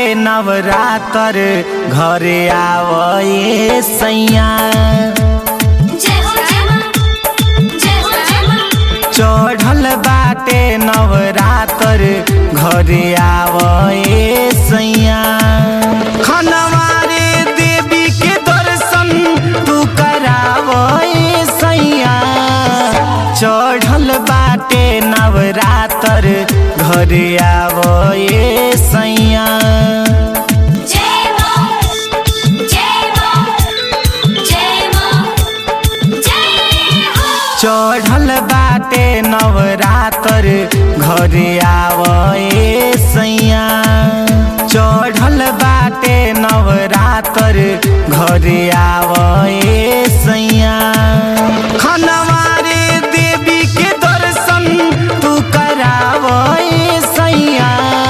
नवरातर घरे आवए सैया जय हो जय मां जय हो जय मां चढ़ल बाटे नवरातर घरे आवए सैया खनवारे देवी के दर्शन तू करावए सैया चढ़ल बाटे नवरातर घरे आवए सैया जय मां जय मां जय मां जय हो चढ़ल बाटे नवरातर घरे आवए सैया चढ़ल बाटे नवरातर घरे आवए सैया खनवारे देवी के दर्शन तू करावए सैया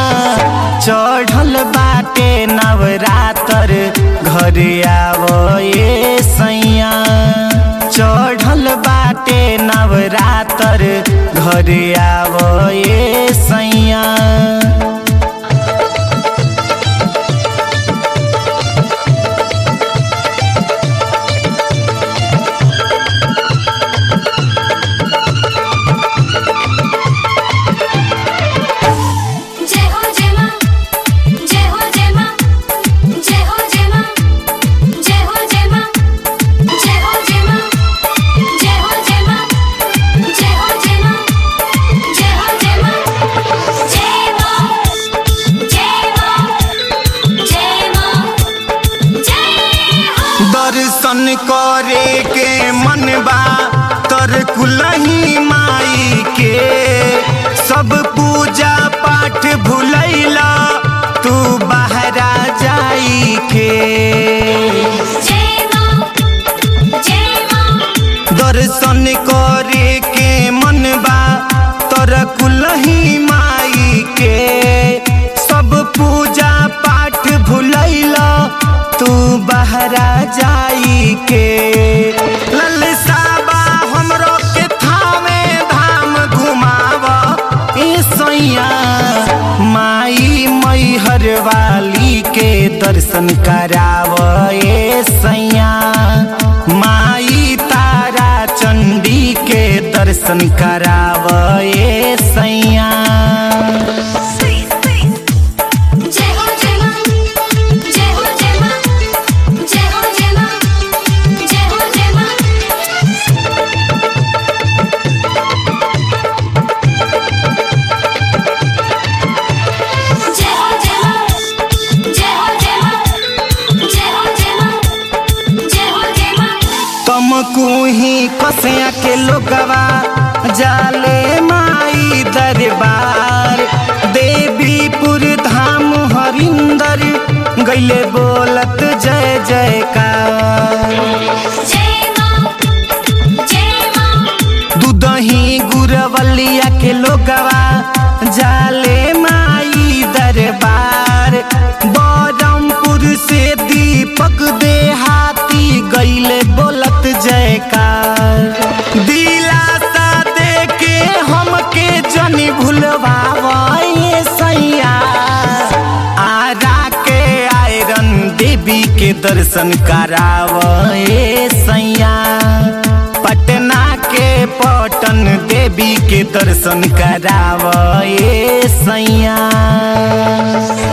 चढ़ल बाटे नवरातर घरे आवए सैया चढ़ल बाटे नवरातर घरे आवए सैया जय हो जय मां जय हो जय मां जय हो जय मां जय हो जय मां जय हो जय मां जय हो जय मां जय हो जय मां जय हो जय मां जय मां जय मां जय मां जय हो दर्शन करे के मनबा तर कुलही माई के सब पूजा पाठ भुलैला तू बहरा जाई के जय मां जय मां दर्शन करे के मनबा तर कुलही माई के सब पूजा पाठ भुलैला तू बहरा जाई के ललसाबा हमरो के थामे धाम घुमावा ए सैया माई मैहर वाली के दर्शन कराव ए सैया माई तारा चंडी के दर्शन कराव ए सैया जय हो जय मां जय हो जय मां जय हो जय मां जय हो जय मां जय हो जय मां जय हो जय मां जय हो जय मां जय हो जय मां तुमको ही कसिया के लोगवा जाले माई दरबार देवीपुर धाम हरिंदर गैले बोलत जय जयकार जय मां जय मां दूधही गुरवलिया के लोगवा जाले माई दरबार बरमपुर से दीपक देहाती गैले बोलत जयकार दिलासा दे के हमके जनी भूलवावे सैया आरा के आयरन देवी के दर्शन करावे सैया पटना के पटन देवी के दर्शन करावे सैया